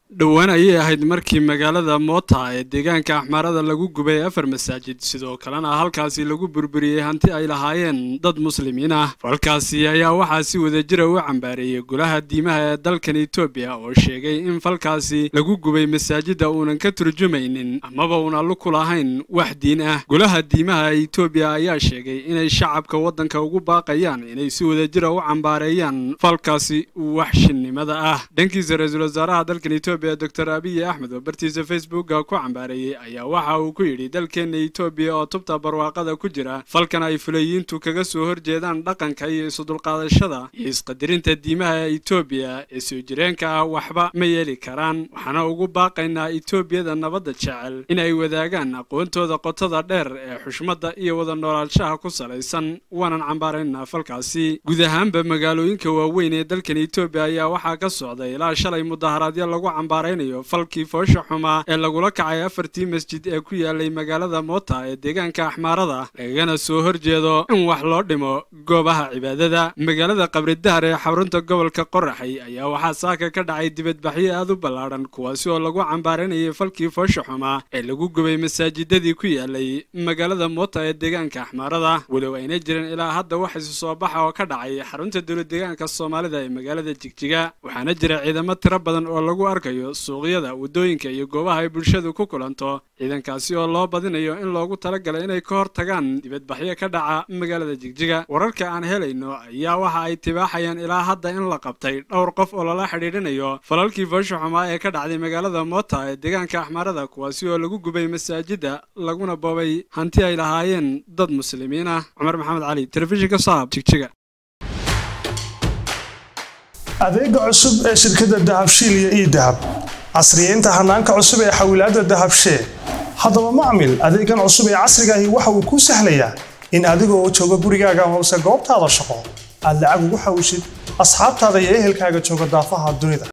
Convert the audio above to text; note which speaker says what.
Speaker 1: dhowaan ayay ahayd markii magaalada moota ee deegaanka axmaarada lagu gubay afar masaajid sidoo kalena halkaasi lagu burburiyey hanti ay lahaayeen dad muslimiin ah falkaasi ayaa waxaa si wadajira u cambaareeyey golaha diimaha ee dalkan etoobiya oo sheegay in falkaasi lagu gubay masaajidda uunan ka turjumaynin amaba una luku lahayn wax diin ah golaha diimaha etoobiya ayaa sheegay inay shacabka waddanka ugu baaqayaan inay si wadajira u cambaareeyaan falkaasi waxshinnimada ah dhankiisa ra-iisul wasaaraha dalkan etoobiya doctor abiyi axmed oo bartiisa facebooka ku cambaareeyey ayaa waxa uu ku yidhi dalkeenna etoobiya oo tubta barwaaqada ku jira falkan ay fulayiintu kaga soo horjeedaan dhaqanka iyo isudulqaadashada iyo isqadirinta diimaha etoobiya ee soo jireenka ah waxba ma yeeli karaan waxaana ugu baaqaynaa etoobiyada nabadda jecel in ay wadaagaan aqoontooda qotada dheer ee xushmadda iyo wada noolaanshaha ku salaysan waanan cambaaraynaa falkaasi guud ahaanba magaalooyinka waaweyn ee dalkan etoobiya ayaa waxaa ka socday ilaa shalay mudaharaadyo lagu cambaaraynayo falkii foosha xumaa ee lagula kacay afartii masjid ee ku yaalay magaalada moota ee deegaanka axmaarada lagagana soo horjeedo in wax loo dhimo goobaha cibaadada magaalada qabridahar ee xarunta gobolka qoraxay ayaa waxaa saaka ka dhacay dibadbaxyo aad u ballaadhan kuwaasi oo lagu cambaaraynayay falkii foosha xumaa ee lagu gubay masaajidadii ku yaalay magaalada moota ee deegaanka axmaarada walow ayna jirin ilaa hadda wax isu soo baxa oo ka dhacay xarunta dowlad deegaanka soomaalida ee magaalada jigjiga waxaana jira ciidamo tiro badan oo lagu arkayo suuqyada waddooyinka iyo goobaha ay bulshadu ku kulanto ciidankaasi oo loo badinayo in loogu talagalay inay ka hor tagaan dibadbaxyo ka dhaca magaalada jigjiga wararka aan helayno ayaa waxa ay tibaaxayaan ilaa hadda in la qabtay dhowr qof oo lala xidhiidhinayo falalkii foosha xumaa ee ka dhacday magaalada moota ee deegaanka axmaarada kuwaasi oo lagu gubay masaajidda laguna boobay hanti ay lahaayeen dad muslimiin ah cumar maxamed cali telefishinka saab jigjiga
Speaker 2: adeega cusub ee shirkadda dahabshiil iyo ii dahab casriyeynta hanaanka cusub ee xawilaadda dahabshee haddaba macmil adeegan cusub ee casrigaahi waxa uu kuu sahlayaa in adigoo jooga gurigaaga hoose goobtaada shaqo aad lacag ugu xawishid asxaabtaada iyo ehelkaaga jooga daafaha dunida